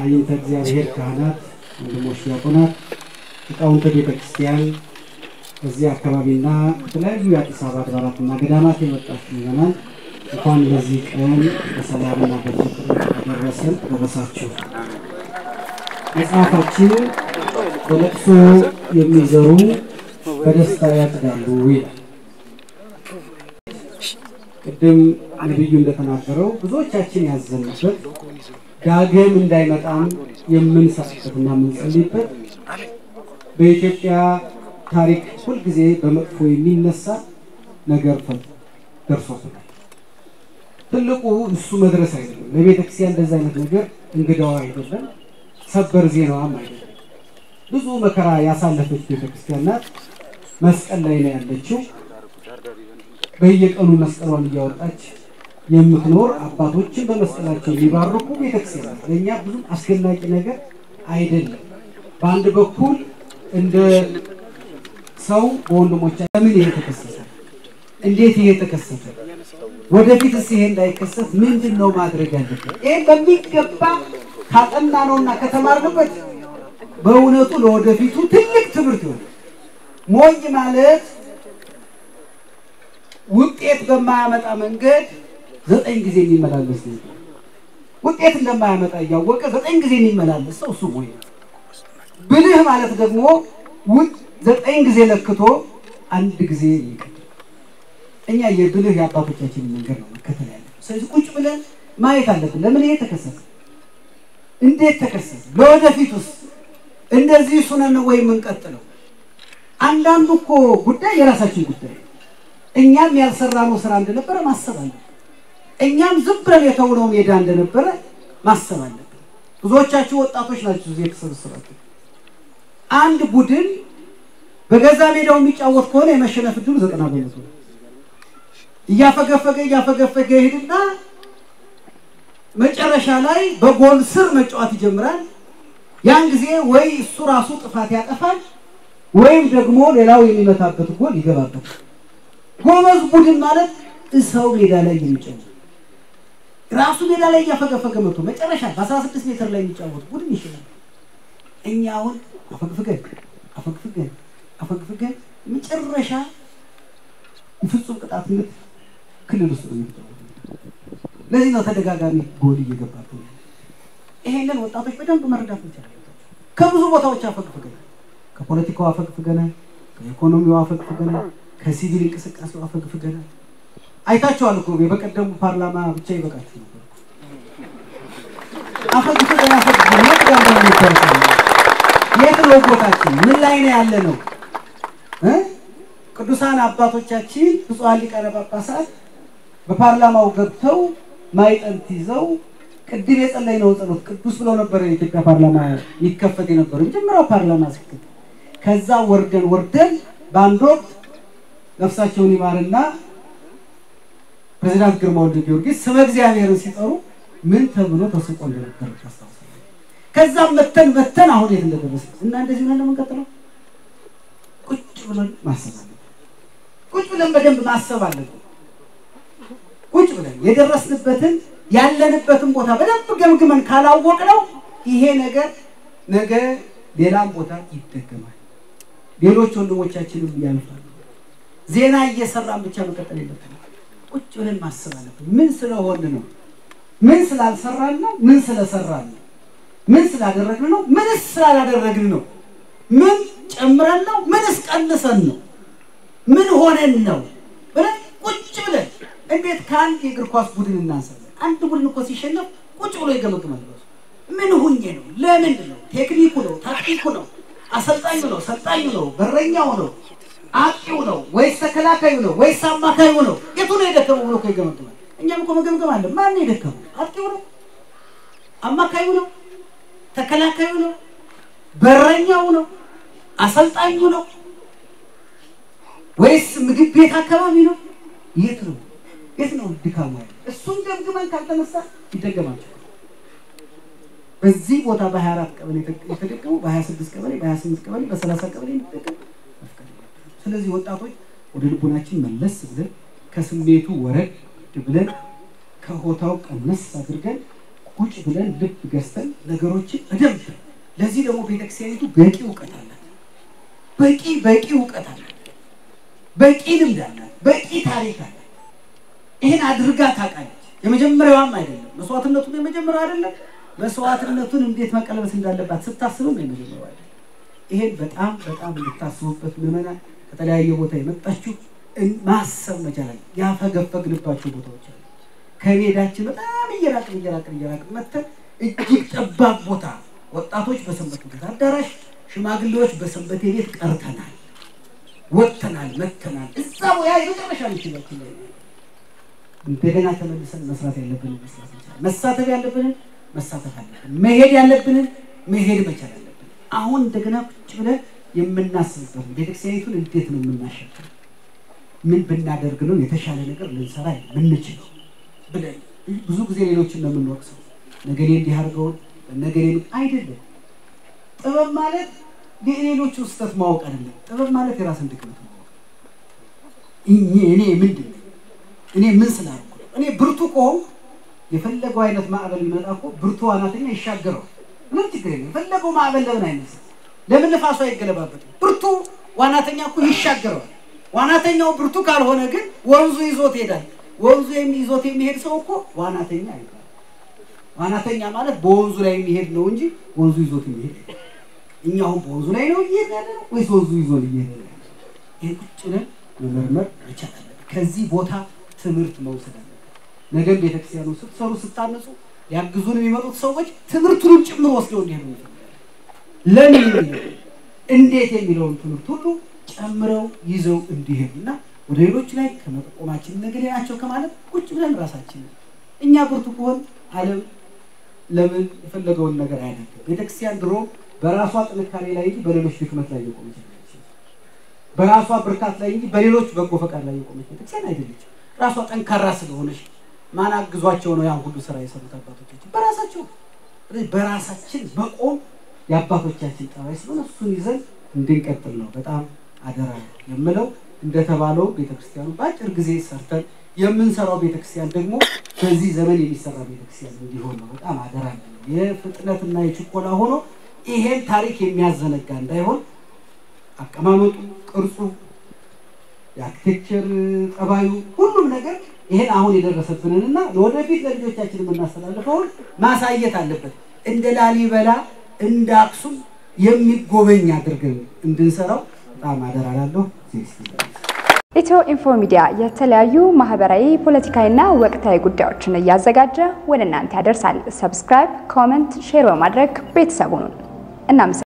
አይንተ እግዚአብሔር ካህናት፣ ወንድሞች ዲያቆናት፣ ሊቃውንተ ቤተ ክርስቲያን በዚህ አካባቢና ከተለያዩ የአዲስ አበባ አድባራትና ገዳማት የመጣችሁ ምዕመናን እንኳን ለዚህ ቀን በሰላምና በፍቅር አደረሰን አደረሳችሁ። መጽሐፋችን በለቅሶ የሚዘሩ በደስታ ያጭዳሉ ይላል። ቅድም ነቢዩ እንደተናገረው ብዙዎቻችን ያዘንበት ዳግም እንዳይመጣም የምንሰራበትና የምንጸልይበት በኢትዮጵያ ታሪክ ሁልጊዜ በመጥፎ የሚነሳ ነገር ደርሶብናል። ትልቁ እሱ መድረስ አይደለም። ለቤተ ክርስቲያን እንደዚህ አይነት ነገር እንግዳዋ አይደለም፣ ሰበር ዜናዋም አይደለም። ብዙ መከራ ያሳለፈች ቤተ ክርስቲያን ናት። መስቀል ላይ ነው ያለችው። በየቀኑ መስቀሏን እያወጣች የምትኖር አባቶችን በመስቀላቸው የሚባርኩ ቤተክርስቲያን ናት። ለእኛ ብዙም አስደናቂ ነገር አይደለም። በአንድ በኩል እንደ ሰው በወንድሞቻ ለምን ይሄ ተከሰተ? እንዴት ይሄ ተከሰተ? ወደፊትስ ይሄ እንዳይከሰት ምንድን ነው ማድረግ ያለብን? ይሄ በሚገባ ካጠናነውና ከተማርንበት በእውነቱ ለወደፊቱ ትልቅ ትምህርት ይሆናል። ሞኝ ማለት ውጤት በማያመጣ መንገድ ዘጠኝ ጊዜ የሚመላለስ ነው። ውጤት እንደማያመጣ እያወቀ ዘጠኝ ጊዜ የሚመላለስ ሰው እሱ ሞኝ ነው። ብልህ ማለት ደግሞ ዘጠኝ ጊዜ ለክቶ አንድ ጊዜ ይቀር። እኛ የብልህ የአባቶቻችንን መንገድ ነው መከተል ያለ። ስለዚህ ቁጭ ብለን ማየት አለብን። ለምን ይሄ ተከሰተ? እንዴት ተከሰተ? ለወደፊት ውስጥ እንደዚህ ሱነን ወይ የምንቀጥለው? አንዳንዱ እኮ ጉዳይ የራሳችን ጉዳይ ነው። እኛም ያልሰራነው ስራ እንደነበረ ማሰብ አለብን። እኛም ዝም ብለን የተውነው ሜዳ እንደነበረ ማሰብ አለብን። ብዙዎቻችሁ ወጣቶች ናቸው እዚህ የተሰበሰባችሁ። አንድ ቡድን በገዛ ሜዳው የሚጫወት ከሆነ የመሸነፍ ዕድሉ ዘጠና በመቶ ነው። እያፈገፈገ እያፈገፈገ ይሄድና መጨረሻ ላይ በጎል ስር መጫወት ይጀምራል። ያን ጊዜ ወይ እሱ ራሱ ጥፋት ያጠፋል ወይም ደግሞ ሌላው የሚመታበት ጎል ይገባበታል። ጎበዝ ቡድን ማለት እሰው ሜዳ ላይ የሚጫወት ራሱ ሜዳ ላይ እያፈገፈገ መጥቶ መጨረሻ በ16 ሜትር ላይ የሚጫወት ቡድን ይችላል። እኛ አሁን አፈግፍገን አፈግፍገን አፈግፍገን መጨረሻ ፍጹም ቅጣት ምት ክልል ውስጥ ነው የሚጫወት። ለዚህ ነው ተደጋጋሚ ጎል እየገባብን። ይሄንን ወጣቶች በደንብ መረዳት እንችላለን። ከብዙ ቦታዎች አፈግፍገናል። ከፖለቲካው አፈግፍገናል፣ ከኢኮኖሚው አፈግፍገናል፣ ከሲቪል እንቅስቃሴው አፈግፍገናል። አይታችኋል እኮ በቀደሙ ፓርላማ ብቻ ይበቃችሁ ነበር። አፈግፍገን አፈግፍገን የት ጋር እንደምንታወቅ የት ነው ቦታችን? ምን ላይ ነው ያለ ነው? ቅዱሳን አባቶቻችን ብፁዓን ሊቃነ ጳጳሳት በፓርላማው ገብተው ማይጠንት ይዘው ቅድም የጸለይነው ጸሎት ቅዱስ ብለው ነበር የኢትዮጵያ ፓርላማ ይከፈት የነበረው የመጀመሪያው ፓርላማ ሲከፈት። ከዛ ወርደን ወርደን በአንድ ወቅት ነፍሳቸውን ይማርና ፕሬዚዳንት ግርማ ወልደ ጊዮርጊስ ስመ እግዚአብሔርን ሲጠሩ ምን ተብሎ ተስቆ እንደነበር ታስታውሳለህ። ከዛም መተን መተን አሁን የት እንደደረሰ እና እንደዚህ ብለን ነው የምንቀጥለው። ቁጭ ብለን ማሰብ አለብን። ቁጭ ብለን በደንብ ማሰብ አለብን። ቁጭ ብለን የደረስንበትን ያለንበትን ቦታ በደንብ ገምግመን ካላወቅነው ይሄ ነገር ነገ ሌላም ቦታ ይደገማል። ሌሎች ወንድሞቻችንም ያልፋሉ። ዜና እየሰራን ብቻ መቀጠል የለብንም። ቁጭ ብለን ማሰብ አለብን። ምን ስለሆን ነው? ምን ስላልሰራን ነው? ምን ስለሰራን ነው? ምን ስላደረግን ነው? ምንስ ስላላደረግን ነው? ምን ጨምረን ነው? ምንስ ቀንሰን ነው? ምን ሆነን ነው ብለን ቁጭ ብለን እንዴት ከአንድ የእግር ኳስ ቡድን እናንሳለን? አንድ ቡድን እኮ ሲሸነፍ ቁጭ ብሎ ይገመግማል። ምን ሁኜ ነው? ለምንድን ነው? ቴክኒኩ ነው? ታክቲኩ ነው? አሰልጣኙ ነው? ሰልጣኙ ነው? በረኛው ነው? አጥቂው ነው ወይስ ተከላካዩ ነው ወይስ አማካዩ ነው? የቱ ነው የደከመው ብሎ እኮ ይገመግማል። እኛም እኮ መገምገም አለ። ማን ነው የደከመው? አጥቂው ነው? አማካዩ ነው? ተከላካዩ ነው? በረኛው ነው? አሰልጣኙ ነው ወይስ ምግብ ቤት አካባቢ ነው? የት ነው የት ነው ድካሙ ያለ? እሱን ገምግመን ካልተነሳ ይደገማቸው። በዚህ ቦታ በ24 ቀበሌ የተደገሙ በ26 ቀበሌ በ28 ቀበሌ በ30 ቀበሌ የሚደገም ስለዚህ ወጣቶች ወደ ልቡናችን መለስ ብለን ከስሜቱ ወረድ ብለን ከሆታው ቀነስ አድርገን ቁጭ ብለን ልብ ገዝተን ነገሮችን በደንብ ለዚህ ደግሞ ቤተክርስቲያኒቱ በቂ እውቀት አላት። በቂ በቂ እውቀት አላት። በቂ ልምድ አላት። በቂ ታሪክ አላት። ይህን አድርጋ ታውቃለች። የመጀመሪያዋም አይደለም መስዋዕትነቱን የመጀመሪያው አይደለም መስዋዕትነቱን እንዴት መቀለበስ እንዳለባት ስታስብም የመጀመሪያው አይደለም። ይሄን በጣም በጣም እንድታስቡበት ምዕመናን ከተለያየ ቦታ የመጣችሁ ማሰብ መቻላል። ያፈገፈግንባቸው ቦታዎች አሉ። ከሜዳችን በጣም እየራቅን እየራቅን እየራቅን መተን እጅግ ጠባብ ቦታ ወጣቶች በሰንበት ቤት አዳራሽ፣ ሽማግሌዎች በሰንበቴ ቤት ቀርተናል፣ ወጥተናል፣ መተናል። እዛ ያ የመጨረሻ ምችላችን ላይ እንደገና ተመልሰን መስራት ያለብንን መስራት መቻል፣ መሳተፍ ያለብንን መሳተፍ አለብን፣ መሄድ ያለብንን መሄድ መቻል አለብን። አሁን እንደገና ቁጭ ብለን የምናስብበት ቤተክርስቲያኒቱን እንዴት ነው የምናሸክም፣ ምን ብናደርግ ነው የተሻለ ነገር ልንሰራ የምንችለው ብለን ብዙ ጊዜ ሌሎችን ነው የምንወቅሰው። ነገሌ እንዲህ አድርገውን ነገሌ አይደለም። ጥበብ ማለት የሌሎቹ ስህተት ማወቅ አይደለም። ጥበብ ማለት የራስን ድክመት ማወቅ። እኔ ምንድን ነው እኔ ምን ስላልኩ እኔ ብርቱ ከሆንኩ የፈለገው አይነት ማዕበል ቢመጣ እኮ ብርቱ ዋናተኛ ይሻገረዋል። ምንም ችግር የለም። የፈለገው ማዕበል ለምን አይነሳም? ለምን ንፋሱ አይገለባበትም? ብርቱ ዋናተኛ እኮ ይሻገረዋል። ዋናተኛው ብርቱ ካልሆነ ግን ወንዙ ይዞት ይሄዳል። ወንዙ ይዞት የሚሄድ ሰው እኮ ዋናተኛ አይባልም። ዋናተኛ ማለት በወንዙ ላይ የሚሄድ ነው እንጂ ወንዙ ይዞት የሚሄድ እኛ አሁን በወንዙ ላይ ነው እየሄድ ያለ ነው ወይስ ወንዙ ይዞን እየሄድ ነው? ይህ ቁጭ ብለን መመርመር መቻል አለብን። ከዚህ ቦታ ትምህርት መውሰድ አለብን። ነገም ቤተክርስቲያኑ ስትሰሩ ስታነጹ ሊያግዙን የሚመጡት ሰዎች ትምህርቱንም ጭምር ወስደው እንዲሄዱ ለምን የሚለው እንዴት የሚለውን ትምህርት ሁሉ ጨምረው ይዘው እንዲሄዱ እና ወደ ሌሎች ላይ ከመጠቆማችን ነገሌ ናቸው ከማለት ቁጭ ብለን ራሳችን እኛ ብርቱ ከሆን ዓለም ለምን የፈለገውን ነገር አያደርግም። ቤተክርስቲያን ድሮ በራሷ ጥንካሬ ላይ እንጂ በሌሎች ድክመት ላይ የቆመች በራሷ ብርታት ላይ እንጂ በሌሎች በጎ ፈቃድ ላይ የቆመች ቤተክርስቲያን አይደለችም። ራሷ ጠንካራ ስለሆነች ማን አግዟቸው ነው ያን ሁሉ ስራ የሰሩት አባቶቻችን? በራሳቸው። በራሳችን መቆም የአባቶቻችን ጠባይ ስለሆነ እሱን ይዘን እንድንቀጥል ነው በጣም አደራ የምለው። እንደተባለው ቤተክርስቲያኑ በአጭር ጊዜ ሰርተን የምንሰራው ቤተክርስቲያን ደግሞ በዚህ ዘመን የሚሰራ ቤተክርስቲያን እንዲሆን ነው በጣም አደራ ነው። የፍጥነትና የችኮላ ሆኖ ይሄን ታሪክ የሚያዘነጋ እንዳይሆን አቀማመጡ፣ ቅርጹ፣ የአርኪቴክቸር ጠባዩ፣ ሁሉም ነገር ይሄን አሁን የደረሰብንን እና ለወደፊት ለልጆቻችን የምናስተላልፈውን ማሳየት አለበት። እንደ ላሊበላ እንደ አክሱም የሚጎበኝ አድርገን እንድንሰራው በጣም አደራ ላለሁ። ኢትዮ ኢንፎ ሚዲያ የተለያዩ ማህበራዊ፣ ፖለቲካዊና ወቅታዊ ጉዳዮችን እያዘጋጀ ወደ እናንተ ያደርሳል። ሰብስክራይብ፣ ኮመንት፣ ሼር በማድረግ ቤተሰቡን እናመሰግናለን።